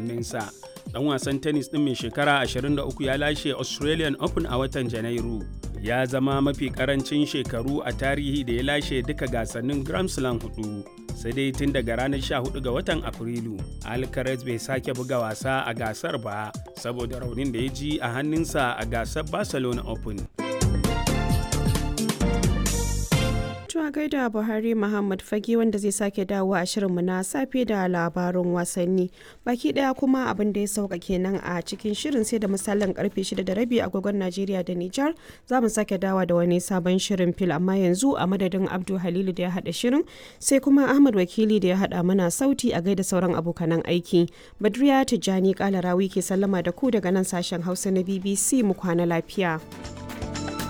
hannunsa dan wasan tennis din mai shekara 23 ya lashe australian open a watan janairu ya zama mafi karancin shekaru a tarihi da ya lashe duka gasannin grand slam hudu sai dai tun daga ranar 14 ga watan afrilu alcaraz bai sake buga wasa a gasar ba saboda raunin da ya ji a hannunsa a gasar barcelona open a gaida Buhari Muhammad Fage wanda zai sake dawo a shirinmu na safe da labarun wasanni. Baki daya kuma abin da ya sauka kenan a cikin shirin sai da misalin karfe 6 da rabi agogon Najeriya da Nijar za mu sake dawa da wani sabon shirin fil amma yanzu a madadin Abdu Halilu da ya hada shirin sai kuma Ahmad Wakili da ya hada mana sauti a gaida sauran abokanan aiki. Badriya Tijjani Kalarawi ke sallama da ku daga nan sashen Hausa na BBC mu kwana lafiya.